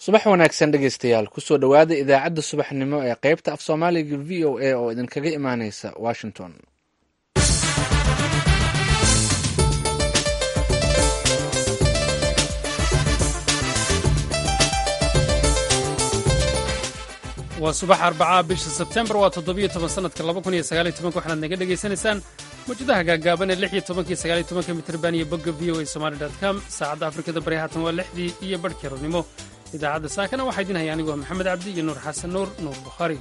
subax wanaagsan dhegeystayaal kusoo dhowaada idaacadda subaxnimo ee qaybta af soomaaliga v o a oo idinkaga imaaneysa washington waa subax arbacaa bisha sebtembar waa toddobiyo toban sanadka laba kun iyo sagaaliyo tobanka waxaad naga dhegaysanaysaan mawjadaha gaagaaban ee lix iyo tobankiyo sagaaliyo tobanka mitrban iyo bogga v o a somali dot com saacadda afrikada bari haatan waa lixdii iyo barhkii rornimo idaacadda saakana waxaa idin haya anigoo maxamed cabdi iyo nuur xasan nuur nuur bukhaari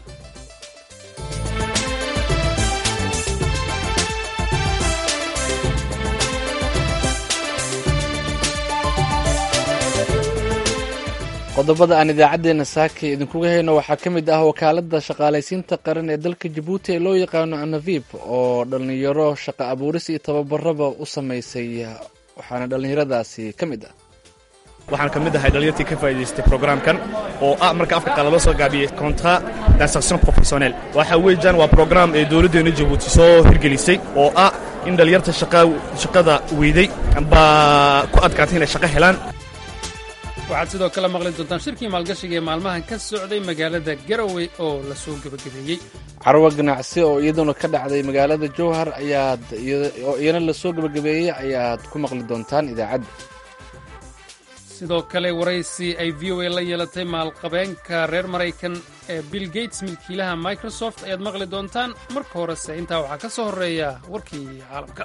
qodobada aan idaacaddeenna saaka idinkuga hayno waxaa ka mid ah wakaaladda shaqaalaysiinta qaran ee dalka jabuuti ee loo yaqaano anavib oo dhallinyaro shaqa abuuris iyo tababaraba u samaysay waxaana dhallinyaradaasi ka mid ah waxaan ka mid ahay dhalinyartii ka faa'idaystay programkan oo ah marka afka qala loo soo gaabiyey contrat d'insertion professionnel waxa weeyaan waa program ee dowladdeena jabuuti soo hirgelisay oo ah in dhalinyarta shaqada weyday baa ku adkaatay inay shaqo helaan waxaad sidoo kale maqli doontaan shirkii maalgashiga ee maalmahan ka socday magaalada garowe oo la soo gebagabeeyey carwo ganacsi oo iyaduna ka dhacday magaalada jowhar ayaad oo iyana lasoo gebagabeeyey ayaad ku maqli doontaan idaacadda sidoo kale waraysi ay v o a la yeelatay maalqabeenka reer maraykan ee bill gates milkiilaha microsoft ayaad maqli doontaan marka horese intaa waxaa ka soo horreeya warkii caalamka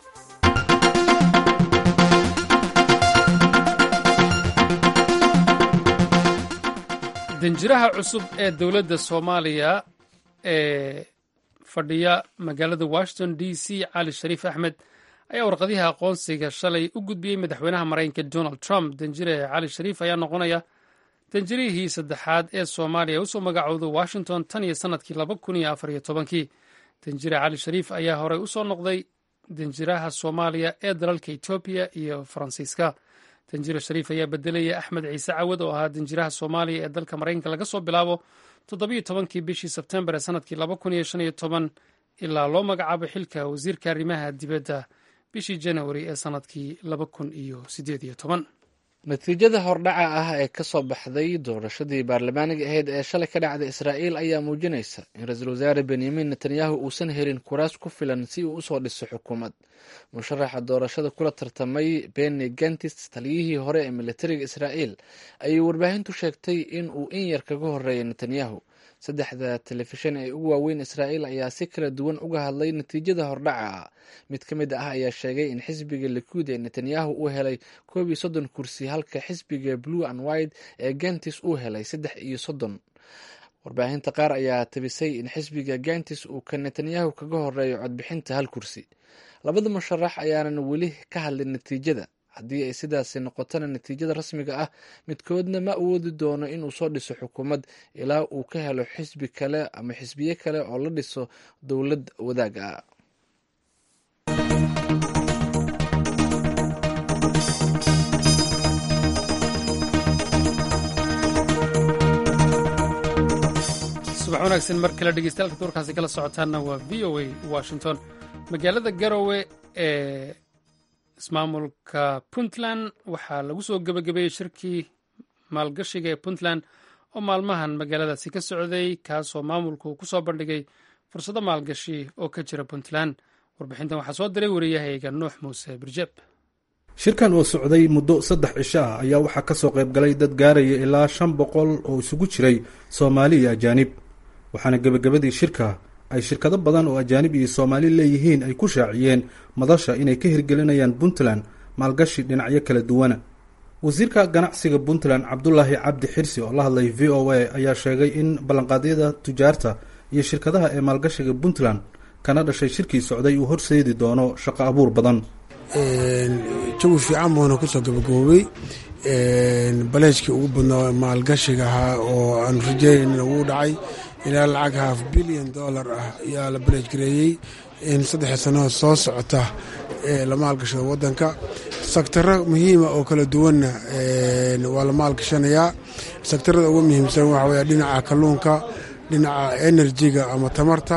danjiraha cusub ee dowladda soomaaliya ee fadhiya magaalada washington d c cali shariif axmed ayaa warqadiha aqoonsiga shalay u gudbiyey madaxweynaha maraykanka donald trump danjire cali shariif ayaa noqonaya danjirihii saddexaad ee soomaaliya usoo magacowda washington tan iyo sannadkii laba kun iyo afar iyo tobankii danjire cali shariif ayaa horey usoo noqday danjiraha soomaaliya ee dalalka etoobiya iyo faransiiska danjire shariif ayaa bedelaya axmed ciise cawad oo ahaa danjiraha soomaaliya ee dalka maraykanka laga soo bilaabo toddobiyo tobankii bishii sebtembar ee sannadkii laba kun iyo shan iyo toban ilaa loo magacaabo xilka wasiirka arrimaha dibadda bishii janawari ee sannadkii laba kun iyo siddeed iyo toban natiijada hordhaca ah ee ka soo baxday doorashadii baarlamaaniga ahayd ee shalay ka dhacday israa'iil ayaa muujinaysa in ra-iisul wasaare benyamin netanyahu uusan helin kuraas ku filan si uu usoo dhiso xukuumad musharaxa doorashada kula tartamay beni gantis taliyihii hore ee militariga israa'iil ayay warbaahintu sheegtay in uu in yar kaga horeeyay netanyahu saddexda telefishan ee ugu waaweyn israa'iil ayaa si kala duwan uga hadlay natiijada hordhaca ah mid ka mid ah ayaa sheegay in xisbiga likuud ee netanyahu uu helay koob iyo soddon kursi halka xisbiga blue and white ee gantis uu helay saddex iyo soddon warbaahinta qaar ayaa tabisay in xisbiga gantis uu ka netanyahu kaga horeeyo codbixinta hal kursi labada musharax ayaanan weli ka hadlin natiijada haddii ay sidaasi noqotona natiijada rasmiga ah midkoodna ma awoodi doono inuu soo dhiso xukuumad ilaa uu ka helo xisbi kale ama xisbiye kale oo la dhiso dowlad wadaag ah subax wanaagsan mar kale dhegeystayaal duurkaasi kala socotaanna waa v o a washington magaalada garowe ee ismaamulka puntland waxaa lagu soo gebagabeeyey shirkii maalgashiga ee puntland oo maalmahan magaaladaasi ka socday kaasoo maamulku ku soo bandhigay fursado maalgashi oo ka jira puntland warbixintan waxaa soo diray wariyahayga nuux muuse birjeb shirkan oo socday muddo saddex cisho ah ayaa waxaa ka soo qayb galay dad gaaraya ilaa shan boqol oo isugu jiray soomaali iyo ajaanib waxaana gebagabadii shirka ay shirkado badan oo ajaanib iyo soomaali leeyihiin ay ku shaaciyeen madasha inay ka hirgelinayaan puntland maalgashi dhinacyo kala duwana wasiirka ganacsiga puntland cabdulaahi cabdi xirsi oo la hadlay v o a ayaa sheegay in ballanqaadyada tujaarta iyo shirkadaha ee maalgashiga puntland kana dhashay shirkii socday uu horseedi doono shaqo abuur badan jawi fiican buuna kusoo gabagoobay baleejkii ugu badnaa maalgashiga ahaa oo aanu rajeynayna wuu dhacay ilaa lacag haaf bilyan dollar ah ayaa la baleej gareeyey in saddexii sannadood soo socota la maalgashada waddanka sektaro muhiima oo kala duwanna waa la maalgashanayaa sektarada ugu muhiimsan waxa wey dhinaca kalluunka dhinaca enerjiga ama tamarta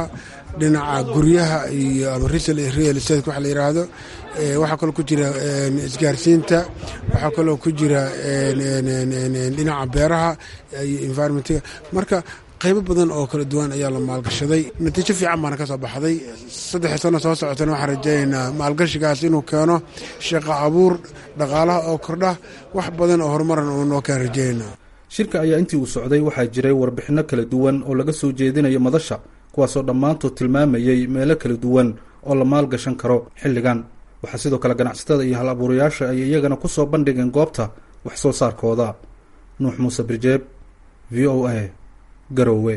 dhinaca guryaha iyo ama real estate waxa la yidhaahdo waxaa kaloo ku jira isgaarsiinta waxaa kaloo ku jira dhinaca beeraha iyo environmentga marka qaybo badan oo kala duwan ayaa la maalgashaday natiijo fiican baana ka soo baxday saddex sano soo socotana waxaan rajaynaynaa maalgashigaas inuu keeno shaqo abuur dhaqaalaha oo kordha wax badan oo horumaran uu noo keen rajaynaa shirka ayaa intii uu socday waxaa jiray warbixinno kala duwan oo laga soo jeedinayo madasha kuwaasoo dhammaantood tilmaamayey meelo kala duwan oo la maalgashan karo xilligan waxaa sidoo kale ganacsatada iyo hal abuurayaasha ay iyagana ku soo bandhigeen goobta wax soo saarkooda nuux muuse birjeeb v o a garowe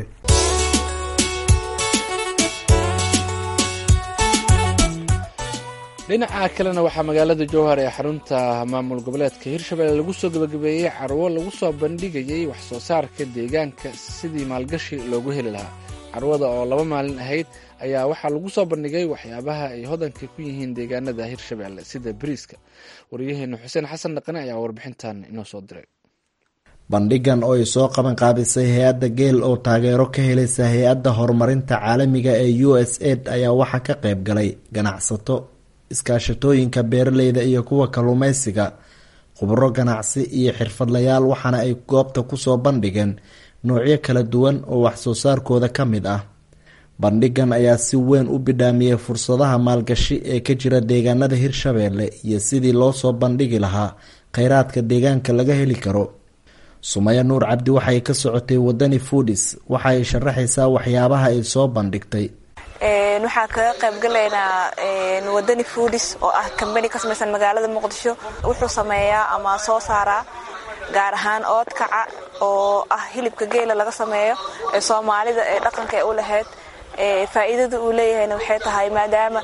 dhinaca kalena waxaa magaalada jowhar ee xarunta maamul goboleedka hirshabelle lagu soo gebagabeeyey carwo lagu soo bandhigayey wax soo saarka deegaanka sidii maalgashi loogu heli lahaa carwada oo laba maalin ahayd ayaa waxaa lagu soo bandhigay waxyaabaha ay hodanka ku yihiin deegaanada hirshabelle sida bariiska waryaheena xuseen xasan dhaqane ayaa warbixintan inoo soo diray bandhigan oo ay soo qaban qaabisay hay-adda geel oo taageero ka helaysa hay-adda horumarinta caalamiga ee u s aid ayaa waxaa ka qayb galay ganacsato iskaashatooyinka beeraleyda iyo kuwa kalluumeysiga khubro ganacsi iyo xirfadlayaal waxaana ay goobta kusoo bandhigeen noocyo kala duwan oo waxsoo saarkooda ka mid ah bandhigan ayaa si weyn u bidhaamiyey fursadaha maalgashi ee ka jira deegaanada hirshabeelle iyo sidii loo soo bandhigi lahaa kheyraadka deegaanka laga heli karo sumaya nuur cabdi waxay ka socotay wadani foodis waxa ay sharaxaysaa waxyaabaha ay soo bandhigtay waxaan kaga qayb galaynaa wadani foodis oo ah kambani ka samaysan magaalada muqdisho wuxuu sameeyaa ama soo saaraa gaar ahaan oodkaca oo ah hilibka geela laga sameeyo ee soomaalida ee dhaqanka ee u lahayd faa'iidada uu leeyahayna waxay tahay maadaama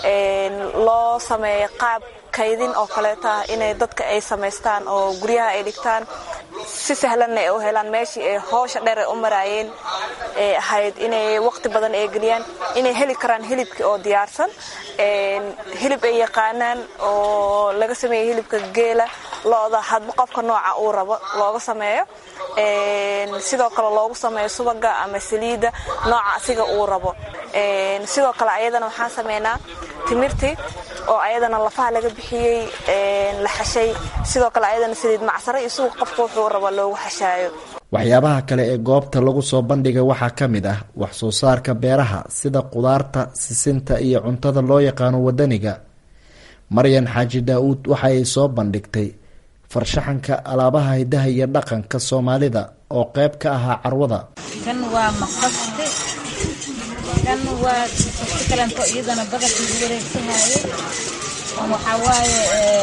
loo sameeyo qaab kaydin oo kaleeto ah inay dadka ay samaystaan oo guryaha ay dhigtaan si sahlanna ay u helaan meeshii ay hoosha dheer ay u maraayeen ee ahayd inay waqti badan ay geliyaan inay heli karaan hilibkii oo diyaarsan hilib ay yaqaanaan oo laga sameeyo hilibka geela lo-da hadba qofka nooca uu rabo looga sameeyo sidoo kale loogu sameeyo subaga ama saliidda nooca asiga uu rabo sidoo kale ayadana waxaan sameynaa timirtii oo ayadana lafaha laga bixiyey la xashay sidoo kale ayadana saliid macsare iyo suuq qofka wuxuu rabo loogu xashaayo waxyaabaha kale ee goobta lagu soo bandhigay waxaa ka mid ah wax soo saarka beeraha sida qudaarta sisinta iyo cuntada loo yaqaano wadaniga maryan xaaji daa-uud waxa ay soo bandhigtay farshaxanka alaabaha hidaha iyo dhaqanka soomaalida oo qayb ka ahaa carwada kan waa maqaste kan waa maqaste kalanto iyadana badarkii lagu wareegsanaaye waxaa waaye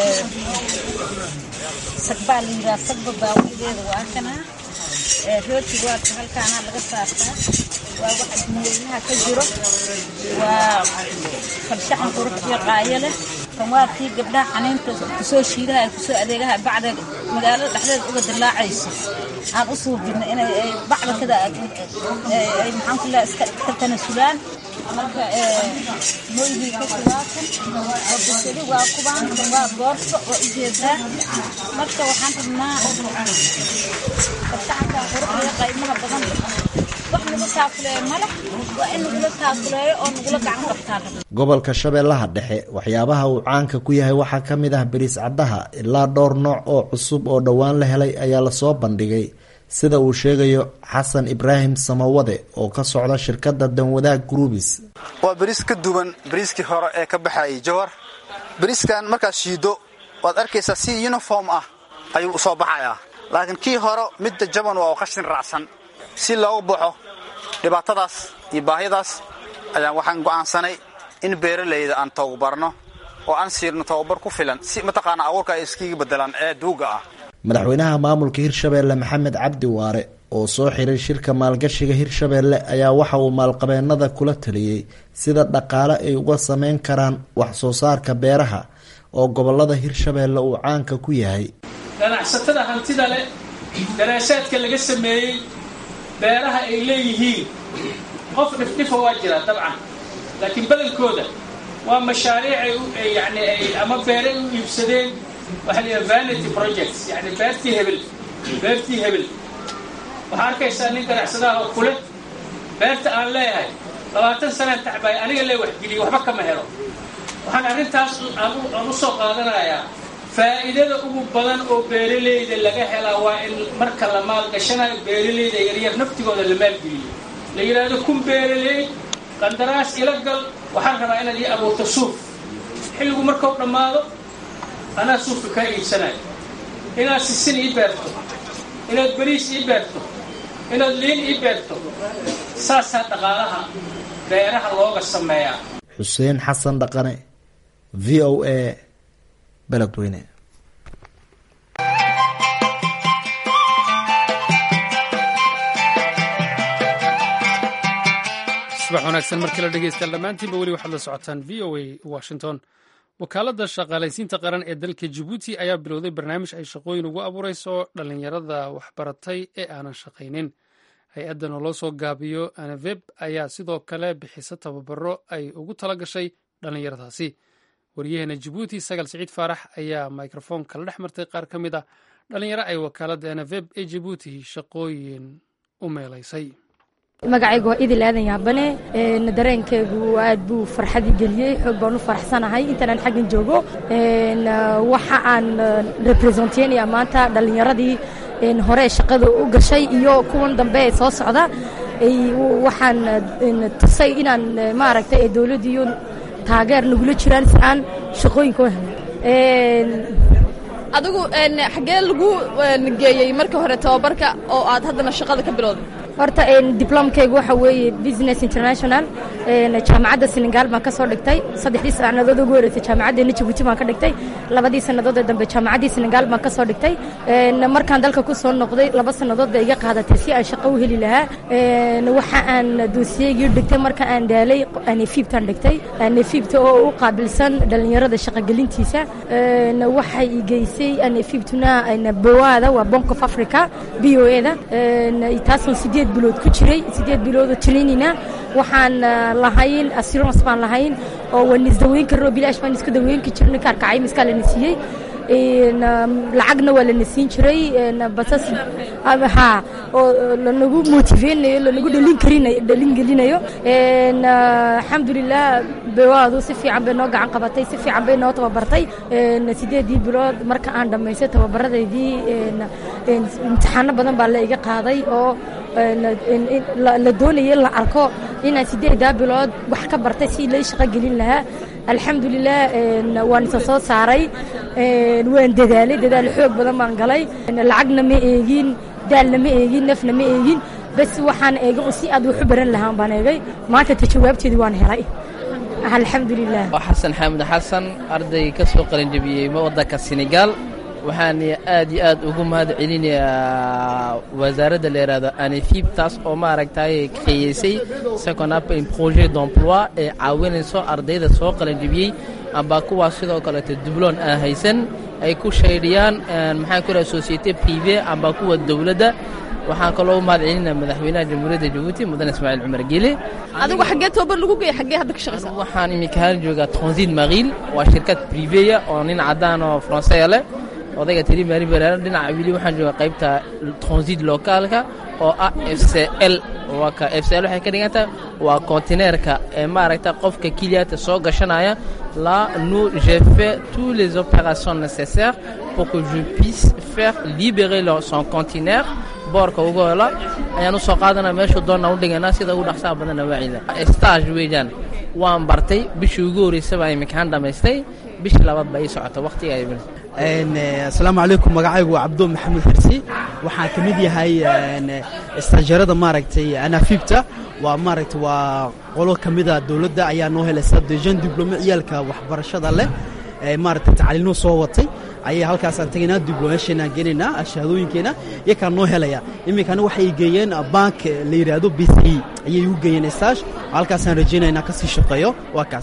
sagbaa la yiraa sagba baawideeda waa kana rooti waadka halkaana laga saartaa waa waxa dunyeynaha ka jiro waa farshaxan quruxdiyo qaayo leh kan waa kii gabdhaha xaniinta kusoo shiidaha ay kusoo adeegaha bacda magaalada dhexdeeda uga dilaacayso aan u suubino inay bacda kada ay maxaan ku leha iska ka tanasulaan marka moygii ka sugaatan waa basali waa kubaan waa boorso waa ujeedaa marka waxaan rabnaa farshaxanka quruxdiyo qaymaha badan wax nagu taakuleeyo maleh waa in nagula taakuleeyo oo nagula gacan qabtaan gobolka shabeellaha dhexe waxyaabaha uu caanka ku yahay waxaa ka mid ah bariis caddaha ilaa dhowr nooc oo cusub oo dhowaan la helay ayaa lasoo bandhigay sida uu sheegayo xasan ibraahim samawade oo ka socda shirkadda danwadaag groubis waa bariis ka duwan bariiskii hore ee ka baxayay jawar bariiskan markaad shiiddo waad arkaysaa si uniform ah ayuu usoo baxayaa laakiin kii hore midda jaban waa qashin raacsan si loogu baxo dhibaatadaas iyo baahidaas ayaan waxaan go'aansanay in beeralayda aan tababarno oo aan siirno tababar ku filan si mataqaana abuurka ay iskiga bedelaan ee duuga ah madaxweynaha maamulka hirshabeelle maxamed cabdi waare oo soo xiray shirka maalgashiga hirshabeelle ayaa waxa uu maalqabeenada kula taliyey sida dhaqaale ay uga sameyn karaan wax soo saarka beeraha oo gobolada hirshabeelle uu caanka ku yahay ganacsatada hantida leh daraasaadka laga sameeyey beeraha ay leeyihiin qof dhifdhifa waa jira dabcan laakiin badankooda waa mashaariic ay yani ay ama beeray u iibsadeen waxaa la yidhaha vanity projects yani beertii hebel beertii hebel waxaa arkaysaa nin ganacsadaha oo kule beerta aan leeyahay labaatan sanaan tacbaay aniga lee waxgeliye waxba kama helo waxaan arrintaas aan u soo qaadanayaa faa'iidada ugu badan oo beeralayda laga helaa waa in marka la maalgashanayo beeralayda yaryar naftigooda la maalgeliyo la yidhaahdo kun beeraley qandaraas ila gal waxaan rabaa inaad ii abuurto suuf xilligu markau dhammaado anaa suufka kaa iibsanayo inaad sisin ii beerto inaad beriis ii beerto inaad liin ii beerto saasaa dhaqaalaha beeraha looga sameeyaa xuseen xasan dhaqane v o a beledweyne subax wanaagsan markii la dhegeystayaal dhammaantiinba weli waxaad la socotaan v o a washington wakaaladda shaqaalaysiinta qaran ee dalka jabuuti ayaa bilowday barnaamij ay shaqooyin ugu abuureyso dhallinyarada waxbaratay ee aanan shaqaynin hay-addan oo loo soo gaabiyo anaveb ayaa sidoo kale bixisa tababaro ay ugu tala gashay dhallinyaradaasi wariyaheena jabuuti sagal siciid faarax ayaa microfoonka la dhex martay qaar ka mid a dhallinyaro ay wakaaladda anaveb ee jabuuti shaqooyin u meelaysay magacayga waa idil aadan yaabane dareenkaygu aad buu farxadii geliyey xoog baan u faraxsanahay intaanaan xaggan joogo waxa aan representeynayaa maanta dhallinyaradii hore shaqada u gashay iyo kuwan dambe ee soo socda waxaan tusay inaan maaragtay ee dowladdiiyo taageer nagula jiraan si aan shaqooyinka u helno adigu xaggee lagu geeyey marka hore tababarka oo aad haddana shaqada ka bilowday horta diblomkaygu waxa weeye business international jaamacadda senegal baan ka soo dhigtay saddexdii sannadood ugu horeysay jaamacaddeena jabuuti baan ka dhigtay labadii sannadood ee dambe jaamacaddii senegal baan ka soo dhigtay markaan dalka ku soo noqday laba sannadood bay iga qaadatay si aan shaqo u heli lahaa waxa aan doosiyeygii dhigtay marka aan daalay anefiibtaan dhigtay anefiibta oo u qaabilsan dhallinyarada shaqogelintiisa waxay i geysay anefiibtuna bawaada waa bank of africa b o eda taasoo sideed bilood ku jiray sideed biloodoo trainina waxaan lahayn assurance baan lahayn oo waan isdaweyn karno bilaash baan isku daweyn ka jirnay kaarkacay miskaa lana siiyey lacagna waa lana siin jiray basas ha oo lanagu motiveynayo lanagu dhalin karinayo dhalin gelinayo alxamdulilah bewaadu si fiican bay noo gacan qabatay si fiican bay noo tababartay sideedii bilood marka aan dhammaystay tababaradeydii imtixaano badan baa la iga qaaday oo la doonayay la arko inaan sideedaa bilood wax ka bartay si lay shaqo gelin lahaa alxamdulilah waan isa soo saaray waan dadaalay dadaal xoog badan baan galay lacagna ma eegin daalna ma eegin nafna ma eegin bas waxaan eegay si aad wax u baran lahaan baan eegay maanta ta jawaabteedii waan helay alxamdulilah xasan xaamud xasan arday ka soo qalinjabiyey waddanka senegal waxaan aad iyo aad ugu mahad celinayaa wasaaradda la yidhaahdo anefib taas oo maaragtay kayeysay second appel projet d'emploi ee caawinayso ardayda soo qalanjibiyey amba kuwaas sidoo kaleeto dubloon aan haysan ay ku shaydhiyaan maxaan ku dhaha société privé amba kuwa dowladda waxaan kaloo u mahad celinaa madaxweynaha jamhuuriyadda jabuuti mudane ismaaciil cumar gele adigu xaggee tababar lagu geeyay xaggee hadda ka shaqaysaa waxaan iminka haan joogaa transit mariil waa shirkad privéya oo nin caddaan oo français leh odayga tiri maari baraar dhinaca wili waxaan joogaa qaybta transit locaalka oo ah f c l waa ka f c l waxay ka dhigan tahay waa kontineerka ee maaragta qofka kiliyaata soo gashanaya là nous j'ai fait toutes les opérations nécessaires pour que je puisse faire libérer leur, son conteneur boorka ugu hela ayaan u soo qaadanaa meeshuu doonna u dhiganaa sida ugu dhaqsaha badanna waacida stage weeyaan waan bartay bishii ugu horreysay baa imikahaan dhammaystay bishii labaad baa ii socota waqtiga ay asalaamu calaykum magacaygu waa cabdo maxamed xirsi waxaan ka mid yahay istaajeerada maaragtay anafiibta waa maaragtay waa qolo ka mida dowladda ayaa noo helaysa dejan diblome ciyaalka waxbarashada leh ee maaragtay tacliinuu soo watay ayay halkaasaan tegaynaa diblomeeshanaan geenaynaa shahaadooyinkeena iyakaa noo helaya iminkana waxay geeyeen bank la yidhaahdo b c e ayay u geeyeen stage halkaasaan rajaynaynaa kasii shaqeeyo waa kaas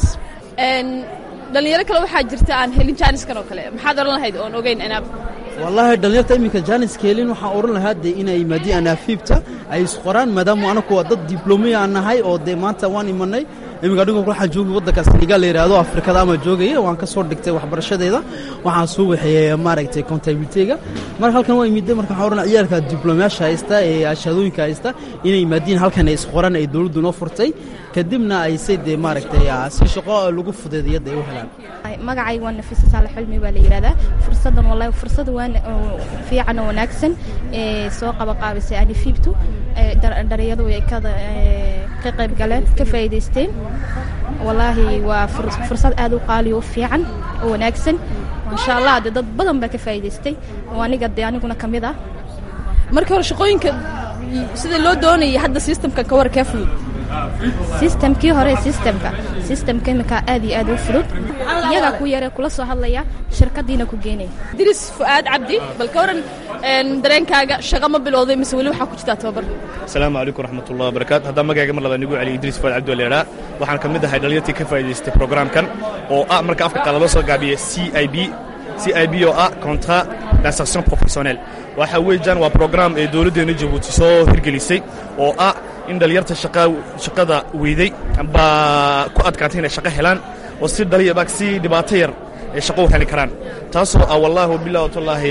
dhalinyaro kale waxaa jirta aan helin jaaniskan oo kale maxaad oran lahayd oon ogeyn inaab wallaahi dhalinyarta iminka jaaniska helin waxaan oran lahaa dee inay yimaadiin anaafiibta ay isqoraan maadaama anaku waa dad diblomiya aan nahay oo dee maanta waan imanay iminka anigu waxaan joogay waddanka senegal la yidhaahdo afrikada ama joogaya waan ka soo dhigtay waxbarashadeeda waxaan soo waxeeyey maaragtay contabilityga marka halkan waa imide marka waxaan odhanaa ciyaalka diblomaasha haysta ee ashadooyinka haysta inay yimaadiin halkan ay isqoran ay dowladdu noo furtay kadibna ay say dee maaragtay si shaqo lagu fudeediyada ay u helaan magacayga waa nafisa saalax xulmi baa la yidhahdaa fursaddan wallahi fursad waan fiican oo wanaagsan ee soo qaba qaabisay anifibtu dhalinyadu ay ka qayb galeen ka faa'iidaysteen wallaahi waa fursad aad u qaali oo fiican oo wanaagsan maasha allah dee dad badan baa ka faa'iidaystay oo aniga dee aniguna ka mid ah marka hore shaqooyinka sida loo doonayay hadda systemka ka war kee fudud sistamkii hore sistamka sistamka imika aad iyo aad u fudud iyagaa ku yare kula soo hadlaya shirkadiina ku geenaya diris fu'aad cabdi bal ka waran dareenkaaga shaqa ma bilowday mise weli waxaa ku jirtaa tababar asalaamu calaykum raxmatullahi wabarakaatu haddaan magayga mar labaad nigu celiyo idriis fuaad cabdi leedhaa waxaan ka mid ahay dhalinyartii ka faa'idaystay programkan oo ah marka afka qaala loo soo gaabiya c i b c i b oo ah contrat d'insertion professionnel waxa weeyaan waa program ee dowladdeena jabuuti soo hirgelisay oo ah in dhalinyarta shaqada weyday baa ku adkaatay inay shaqo helaan oo si dhaliyabaag si dhibaato yar ay shaqo u heli karaan taasoo ah wallaahi wabillahi watallaahi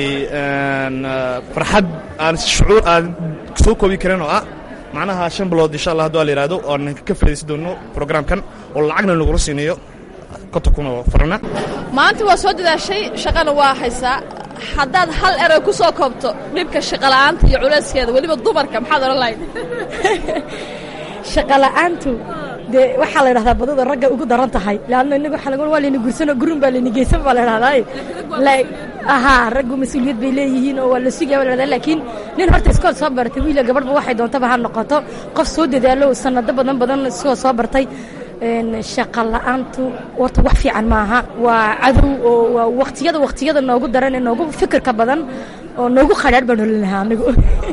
farxad aan shucuur aan soo koobi karin oo ah macnaha shan bilood insha allah hadduu la yidhahdo oan ka faa'iidaysan doono programkan oo lacagna lagula siinayo konta kun oo farana maanta waa soo dadaashay shaqana waa haysaa haddaad hal eray ku soo koobto dhibka shaqola'aanta iyo culayskeeda weliba dumarka maxaad odhan lahayd shaqola'aantu dee waxaa la dhahdaa badada ragga ugu daran tahay leanna innaga waxa laga waa layna gursano gurun baa layna geysan baa la dhahdaa ahaa raggu mas-uuliyad bay leeyihiin oo waa la sugaya baa la dhahdaa laakiin nin horta iskool soo bartay wiila gabadhba waxay doontaba ha noqoto qof soo dadaalo sanado badan badan iskoo soo bartay shaqa la'aantu horta wax fiican maaha waa cadow oo waa waktiyada waktiyada noogu daran ee noogu fikirka badan oo noogu khadhaadh baan holin lahaa anigu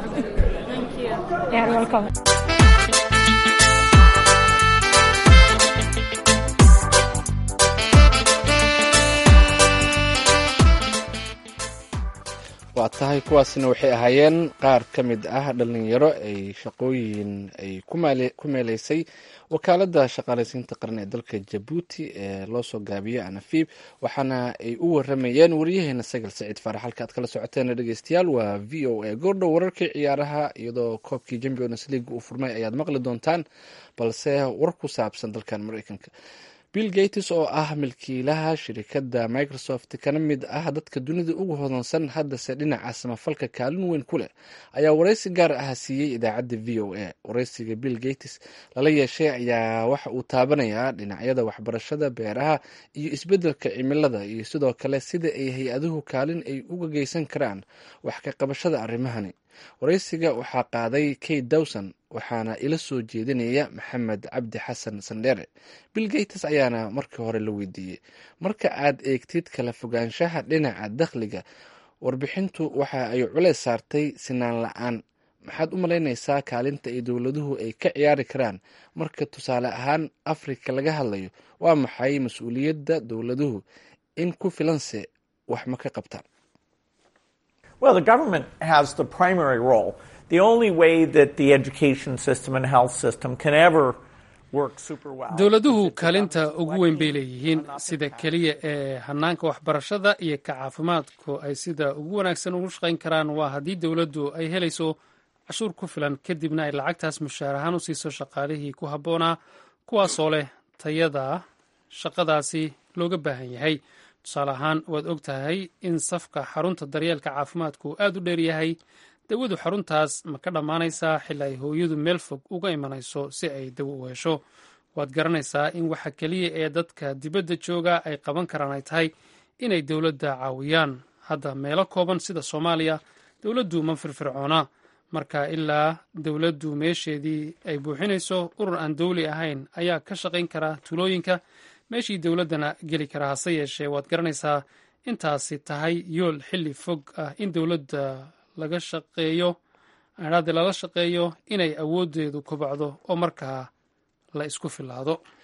waa tahay kuwaasna waxay ahaayeen qaar ka mid ah dhalinyaro ay shaqooyin ay ku meelaysay wakaaladda shaqaalaysiinta qaran ee dalka jabuuti ee loo soo gaabiyo anafib waxaana ay u waramayeen wariyaheena sagal saciid faarax halka aad kala socoteen dhegeystayaal waa v o a goordhow wararkii ciyaaraha iyadoo koobkii champions league uu furmay ayaad maqli doontaan balse war ku saabsan dalkan mareykanka bill gates oo ah milkiilaha shirikadda microsoft kana mid ah dadka dunida ugu hodansan haddase dhinaca samafalka kaalin weyn ku leh ayaa waraysi gaar ah siiyey idaacadda v o a waraysiga bill gates lala yeeshay ayaa waxa uu taabanayaa dhinacyada waxbarashada beeraha iyo isbeddelka cimilada iyo sidoo kale sida ay hay-aduhu kaalin ay uga geysan karaan wax ka qabashada arrimahani waraysiga waxaa qaaday kate dawson waxaana ila soo jeedinaya maxamed cabdi xasan sandheere bill gates ayaana markii hore la weydiiyey marka aad eegtid kala fogaanshaha dhinaca dakhliga warbixintu waxa ay culeys saartay sinaan la-aan maxaad u malaynaysaa kaalinta ay dowladuhu ay ka ciyaari karaan marka tusaale ahaan afrika laga hadlayo waa maxay mas-uuliyadda dowladuhu in ku filanse wax ma ka qabtaan Well, the government has the primary role. The only way that the education system and health system can ever work super well. dowladuhu kaalinta ugu weyn bay leeyihiin sida keliya ee hanaanka waxbarashada iyo ka caafimaadku ay sida ugu wanaagsan ugu shaqayn karaan waa haddii dowladdu ay helayso cashuur ku filan kadibna ay lacagtaas mushaar ahaan u siiso shaqaalihii ku habboonaa kuwaasoo leh tayada shaqadaasi looga baahan yahay tusaale ahaan waad og tahay in safka xarunta daryeelka caafimaadku aad u dheer yahay dawadu xaruntaas ma ka dhammaanaysaa xili ay hooyadu meel fog uga imanayso si ay dawo u hesho waad garanaysaa in waxa keliya ee dadka dibadda jooga ay qaban karaan ay tahay inay dowladda caawiyaan hadda meelo kooban sida soomaaliya dowladdu ma firfircoona marka ilaa dowladdu meesheedii ay buuxinayso urur aan dowli ahayn ayaa ka shaqayn kara tuulooyinka meeshii dowladdana geli kara hase yeeshee waad garanaysaa intaasi tahay yool xilli fog ah in dowladda laga shaqeeyo aadhaade lala shaqeeyo inay awooddeedu kobacdo oo markaa la isku filaado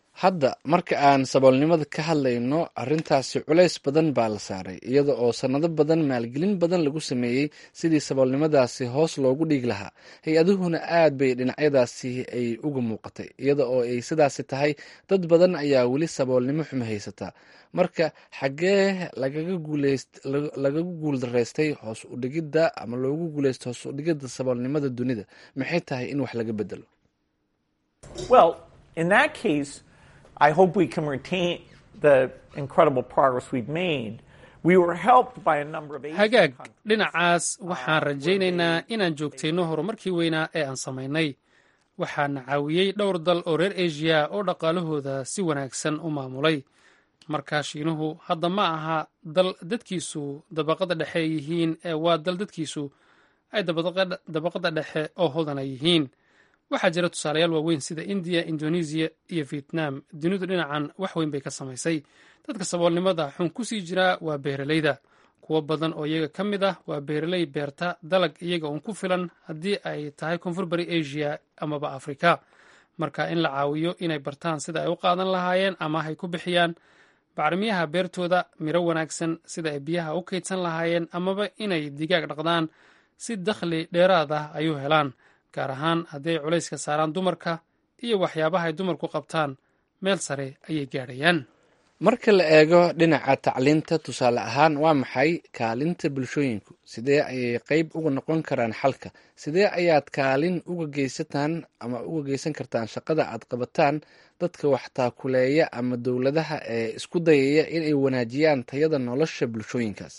hadda marka aan saboolnimada ka hadlayno arrintaasi culays badan baa la saaray iyada oo sannado badan maalgelin badan lagu sameeyey sidii saboolnimadaasi hoos loogu dhiigi lahaa hay-aduhuna aad bay dhinacyadaasi ay uga muuqatay iyada oo ay sidaasi tahay dad badan ayaa weli saboolnimo xumo haysataa marka xaggee lagaga guuldaraystay hoos udhigidda ama loogu guuleystay hoos udhigidda saboolnimada dunida maxay tahay in wax laga bedelo I hope we can retain the incredible progress we've made. We were helped by a number of hagaag dhinacaas waxaan rajaynaynaa inaan joogtayno horumarkii weynaa ee aan samaynay waxaana caawiyey dhowr dal oo reer asia oo dhaqaalahooda si wanaagsan u maamulay markaa shiinuhu hadda ma aha dal dadkiisu dabaqada dhexe yihiin ee waa dal dadkiisu ay dabaqada dhexe oo hodana yihiin waxaa jira tusaalayaal waaweyn sida indiya indonesiya iyo vietnam dunidu dhinacan wax weyn bay ka samaysay dadka saboolnimada xun ku sii jiraa waa beeralayda kuwo badan oo iyaga ka mid ah waa beeraley beerta dalag iyaga uun ku filan haddii ay tahay koonfur bari asia amaba afrika marka in la caawiyo inay bartaan sida ay u qaadan lahaayeen ama hay ku bixiyaan bacrimiyaha beertooda miro wanaagsan sida ay biyaha u kaydsan lahaayeen amaba inay digaag dhaqdaan si dakhli dheeraad ah ay u helaan gaar ahaan haddii ay culayska saaraan dumarka iyo waxyaabaha ay dumarku qabtaan meel sare ayay gaadhayaan marka la eego dhinaca tacliinta tusaale ahaan waa maxay kaalinta bulshooyinku sidee ayay qeyb uga noqon karaan xalka sidee ayaad kaalin uga geysataan ama uga geysan kartaan shaqada aad qabataan dadka wax taakuleeya ama dowladaha ee isku dayaya inay wanaajiyaan tayada nolosha bulshooyinkaas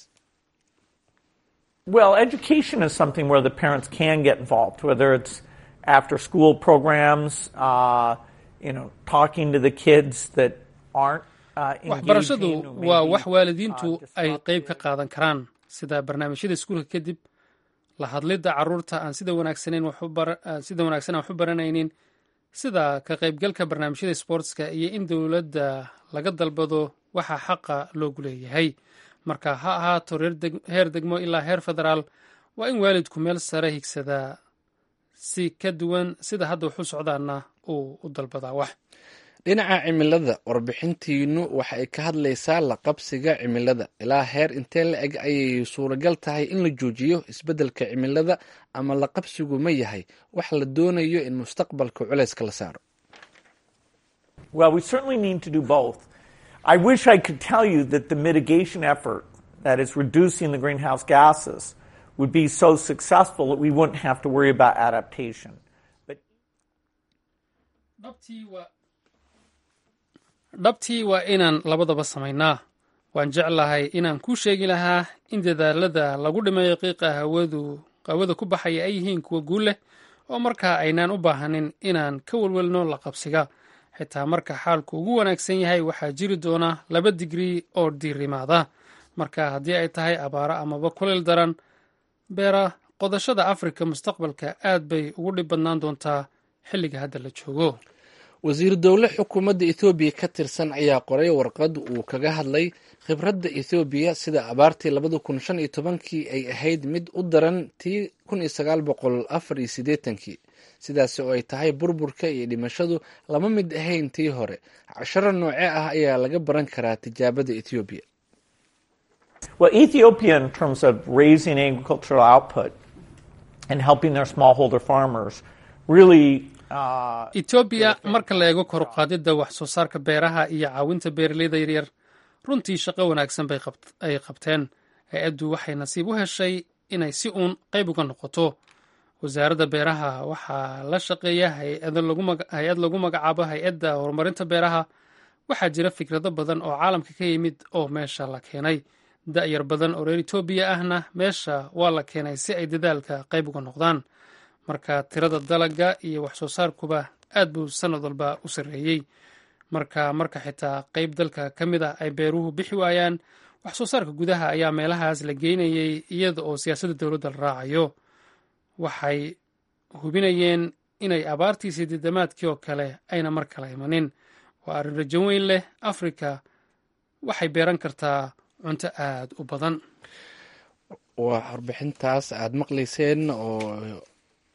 Well, education is something where the parents can get involved, whether it's after school programs, uh, you know, talking to the kids that aren't uh, waxbarashadu engaging or waa maybe, wax waalidiintu ay qeyb ka qaadan karaan sida barnaamijyada iskuulka kadib la hadlidda caruurta aan sida wanaagsaneyn wax u bara- aan sida wanaagsan aan wax u baranaynin sida ka qaybgalka barnaamijyada sportska iyo in dowladda laga dalbado waxa xaqa loogu leeyahay marka ha ahaato reer deg- heer degmo ilaa heer federaal waa in waalidku meel sare higsadaa si ka duwan sida hadda wax u socdaana uu u dalbadaa wax dhinaca cimilada warbixintiinu waxa ay ka hadlaysaa la qabsiga cimilada ilaa heer intee la eg ayay suuragal tahay in la joojiyo isbeddelka cimilada ama la qabsigu ma yahay wax la doonayo in mustaqbalka culayska la saaro Well, we certainly need to do both. I wish I could tell you that the mitigation effort, that is reducing the greenhouse gases, would be so successful that we wouldn't have to worry about adaptation. dhabtii waa inaan labadaba samaynaa waan jeclahay inaan kuu sheegi lahaa in dadaalada lagu dhimayo qiiqa hawadu hawada ku baxaya ay yihiin kuwa guul leh oo markaa aynaan u baahanin inaan ka welwelno la qabsiga xitaa marka xaalku ugu wanaagsan yahay waxaa jiri doona laba digrii oo diirimaada marka haddii ay tahay abaaro amaba kuleyl daran beera qodashada afrika mustaqbalka aad bay ugu dhib badnaan doontaa xilliga hadda la joogo wasiir dowle xukuumadda ethoobiya ka tirsan ayaa qoray warqad uu kaga hadlay khibradda ethoobiya sida abaartii labada kun shan iyo tobankii ay ahayd mid u daran tii kun iyo sagaal boqol afar iyo siddeetankii sidaas oo ay tahay burburka iyo dhimashadu lama mid ahayn tii hore casharo nooce ah ayaa laga baran karaa tijaabada ethoobiya Well, Ethiopia, in terms of raising agricultural output and helping their smallholder farmers, really uh, etoobiya marka la eego kor u qaadidda wax soo saarka beeraha iyo caawinta beeraleyda yaryar runtii shaqo wanaagsan bay qabt- ay qabteen hay-addu waxay nasiib u heshay inay si uun qayb uga noqoto wasaaradda beeraha waxaa la shaqeeya hay-ado lagu maga- hay-ad lagu magacaabo hay-adda horumarinta beeraha waxaa jira fikrado badan oo caalamka ka yimid oo meesha la keenay da-yar badan oo reer etoobiya ahna meesha waa la keenay si ay dadaalka qayb uga noqdaan marka tirada dalaga iyo wax soo saarkuba aad buu sanad walba u sarreeyey marka marka xitaa qayb dalka ka mid ah ay beeruhu bixi waayaan wax soo saarka gudaha ayaa meelahaas la geynayay iyada oo siyaasadda dowladda la raacayo waxay hubinayeen inay abaartii sideedamaadkii oo kale ayna mar kale imanin waa arrin rajo weyn leh afrika waxay beeran kartaa cunto aad u badan waa warbixintaas aad maqlayseen oo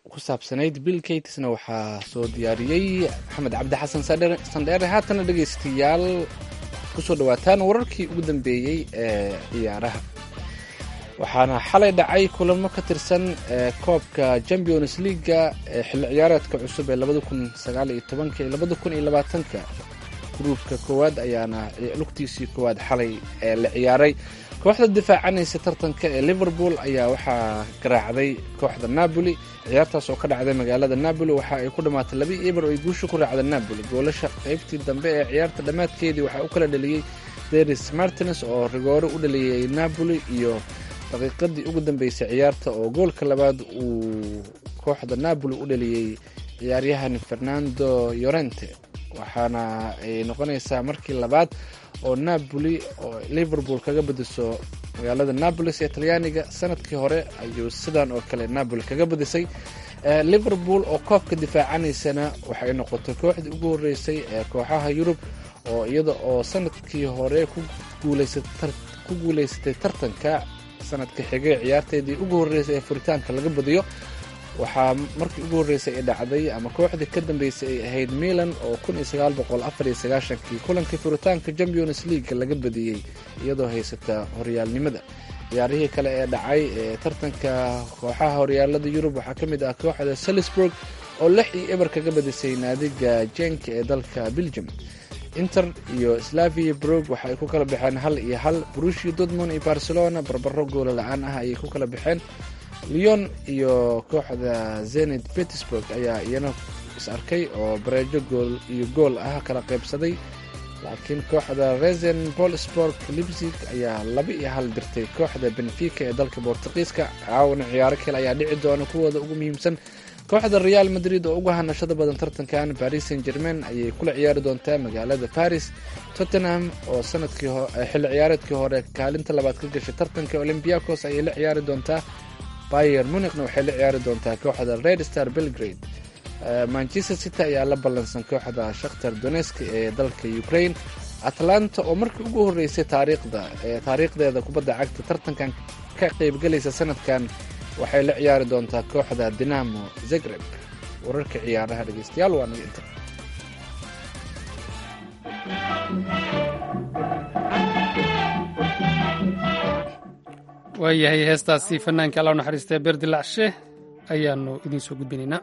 ku saabsanayd bill katesna waxaa soo diyaariyey maxamed cabdi xasan sandheere haatana dhegaystayaal kusoo dhawaataan wararkii ugu dambeeyey ee ciyaaraha waxaana xalay dhacay kulamo ka tirsan koobka champions leaga ee xilli ciyaareedka cusub ee labada kun sagaal iyo tobanka iyo labada kun iyo labaatanka gruubka koowaad ayaana lugtiisii koowaad xalay ee la ciyaaray kooxda difaacanaysa tartanka ee liverpool ayaa waxaa garaacday kooxda napoli ciyaartaas oo ka dhacday magaalada napoli waxa ay ku dhammaatay laba eber oo ay guusha ku raacda napoli goolasha qaybtii dambe ee ciyaarta dhammaadkeedii waxaa u kala dhaliyey deris martines oo rigoore u dhaliyey napoli iyo daqiiqadii ugu dambeysay ciyaarta oo goolka labaad uu kooxda napoli u dhaliyey ciyaaryahan fernando yorente waxaana ay noqonaysaa markii labaad oo napoli oo liverpool kaga badiso magaalada napolis ee talyaaniga sanadkii hore ayuu sidan oo kale napoli kaga badisay liverpool oo koobka difaacanaysana waxay noqotay kooxdii ugu horeysay ee kooxaha yurub oo iyada oo sanadkii hore ku guuleysatay tartanka sanadka xigay ciyaarteedii ugu horeysay ee furitaanka laga badiyo waxaa markii ugu horreysay ay dhacday ama kooxdii ka dambeysay ay ahayd milan oo kii kulankii furitaanka champions league laga badiyey iyadoo haysata horyaalnimada ciyaarihii kale ee dhacay ee tartanka kooxaha horyaalada yurub waxaa ka mid ah kooxda salisburg oo lix iyo eber kaga badisay naadiga jenka ee dalka belgium inter iyo slavia brog waxa ay ku kala baxeen hal iyo hal brushia dortmund iyo barcelona barbaro goola la-aan ah ayay ku kala baxeen leon iyo kooxda zenit petersburg ayaa iyana is arkay oo bareejo gool iyo gool ah kala qaybsaday laakiin kooxda resen bolsborg libsig ayaa laba iyo hal dirtay kooxda benfica ee dalka bortuqiiska caawana ciyaaro kale ayaa dhici doona kuwooda ugu muhiimsan kooxda real madrid oo uga hanashada badan tartankan paris saint germain ayay kula ciyaari doontaa magaalada paris tottenham oo sanadkii xilli ciyaareedkii hore kaalinta labaad ka gashay tartanka olymbiacos ayay la ciyaari doontaa bayer munichna waxay la ciyaari doontaa kooxda red star belgrade manchester city ayaa la ballansan kooxda shakhtar donesk ee dalka ukraine atlanta oo markii ugu horeysay taariikhda taariikhdeeda kubadda cagta tartankan ka qaybgalaysa sanadkan waxay la ciyaari doontaa kooxda dinamo zagreb wararka ciyaaraha dhegeystayaal waa naga inta waayahay heestaasi fanaanka alla naxariistee beerdilacshe ayaanu idiin soo gudbinaynaa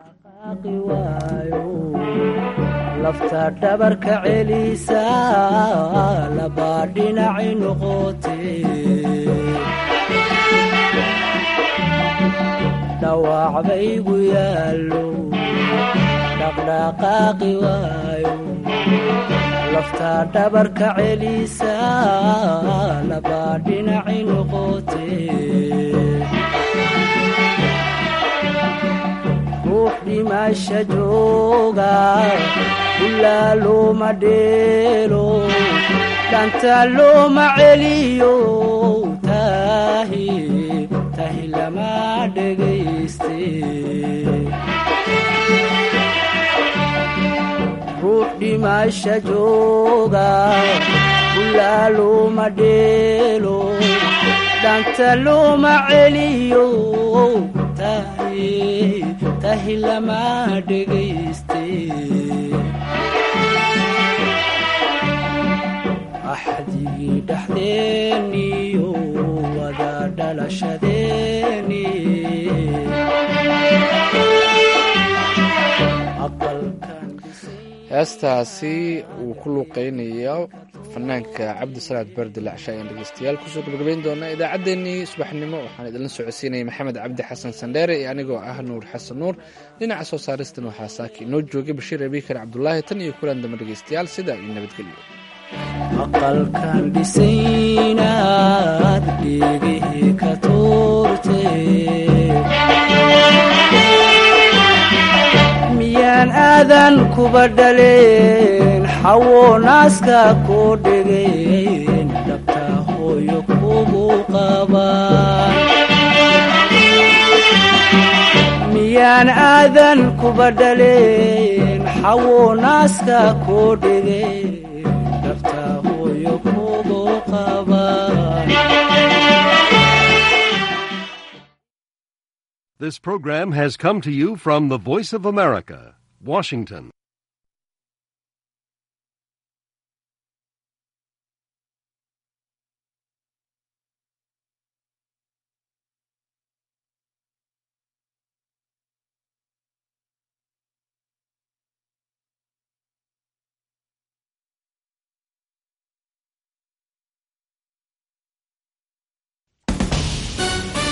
lafta dhabarka celisa labaa dhinaci noqote dhawac baygu yaallo dhaqdhaqaaqi waayo lafta dhabarka celisa labaa dhinaci noqote ruux dhimasha jooga ilaa looma dheelo dhanta looma celiyo tahi tahi lama dhegayste ruux dhimasha jooga ilaa looma dheelo dhanta looma celiyo tahi tahi lama dhegayste axdigii dhexdeeniyo wada dhalashadeeni heestaasi uu ku luuqeynayo fanaanka cabdisalaad berdilacsha ayaan dhegeystayaal kusoo gabagabayn doonaa idaacaddeenii subaxnimo waxaan idinla socodsiinaya maxamed cabdi xasan sandheere iyo anigoo ah nuur xasan nuur dhinaca soo saaristan waxaa saaki inoo joogay bashiir abiikar cabdulaahi tan iyo kulan damba dhegeystayaal sidaa iyo nabadgelyo aqalkan dhisaynaad dhegihii ka tuurte miyaan aadan kuba dhaleen xawo naaska koo dhegeen dhabta hooyo kugu qabaan miyaan aadan kuba dhaleen xawo naaska koo dhegeen dhabta hooyo kugu qabaan This program has come to you from the Voice of America, Washington.